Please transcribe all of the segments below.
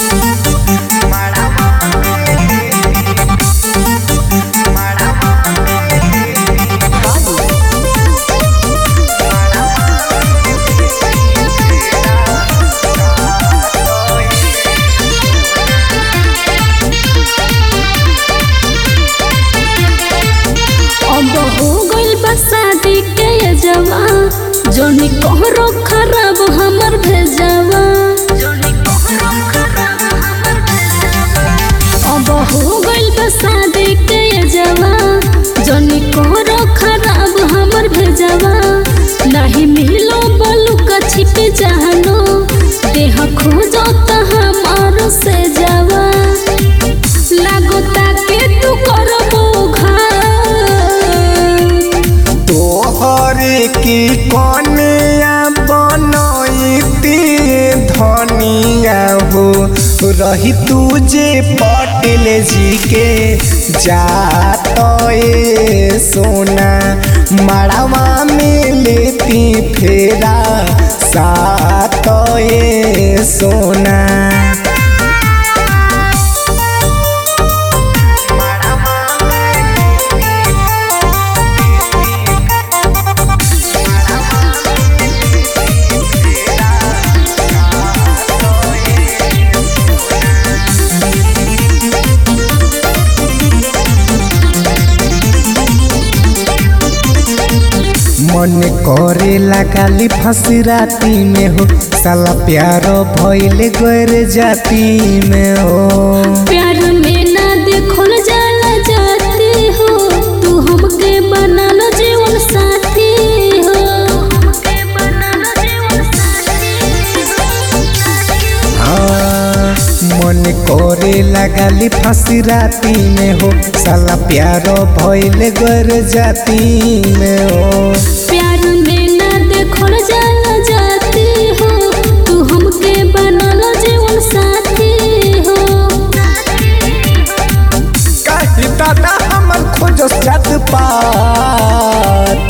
अब हो गइल बा शादी के ये जवा जोनी कोहरो खराब हमर भेजवा अब हो गइल बा शादी के ये जवा जोनी कोहरो खराब हमर भेजवा नहीं मिलो बलू का छिपे जानो देह खोजो त हमार से जावा लागोता के तू करबो घाव तोहरे की कनिया बनैती धनिया हो रही तुझे पटेल जी के जात ए सोना मड़वा में लेती फेरा सात ए सोना मन करे लगाली फंसी राती में हो साला प्यार भइले गैर जाती में हो प्यार में ना देखल जाला जाती हो तू हमके बना लो जीवन साथी हो हाँ, मन करे लगाली फंसी राती में हो साला प्यार भइले गैर जाती में हो प्यार में ना देखल जाला जाती हो तू हमके बना लो जीवन साथी हो काहे दादा हमर खोज जात पात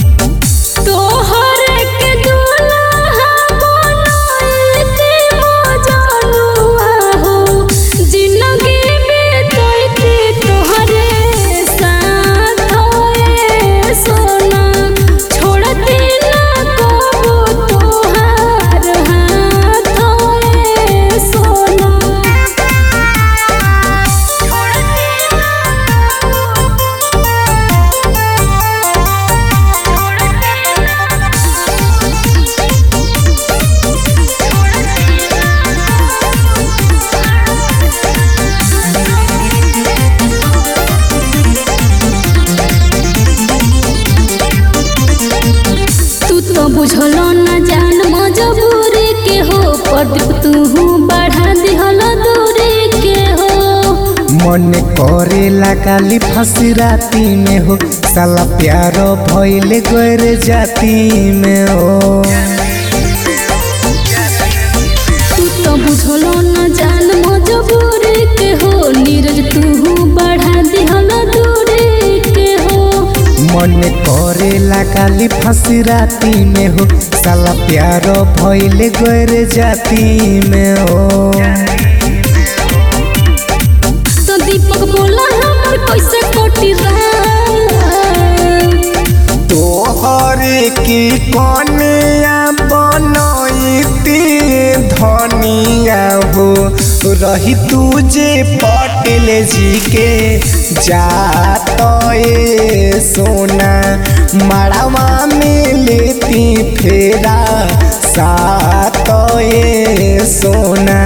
तोहर के दुल्हा बनाइते मजनुआ हो जिंदगी बिताइते तोहरे साथ होए सोना छोड़ते ना कबो तोहार हाथ होए सोना तू तो बुझलो न जान मजबूरी के हो प्रदीप तू बढ़ा दिहल दूरी के हो मन करे लगाली फंसी राती में हो साला प्यार भइले गैर जाती में हो तू तो बुझलो न जान मजबूरी के हो नीरज तू बढ़ा दिहल दूरी के हो मन करे लगाली फंसी राती में हो साला प्यार भइले गैर जाती में हो तो दीपक बोला हमर कैसे कोटी तोहरे की कनिया बनैती धनिया हो रही तुझे पटेल जी के जात ए सोना मड़वा में लेती फेरा सात ए सोना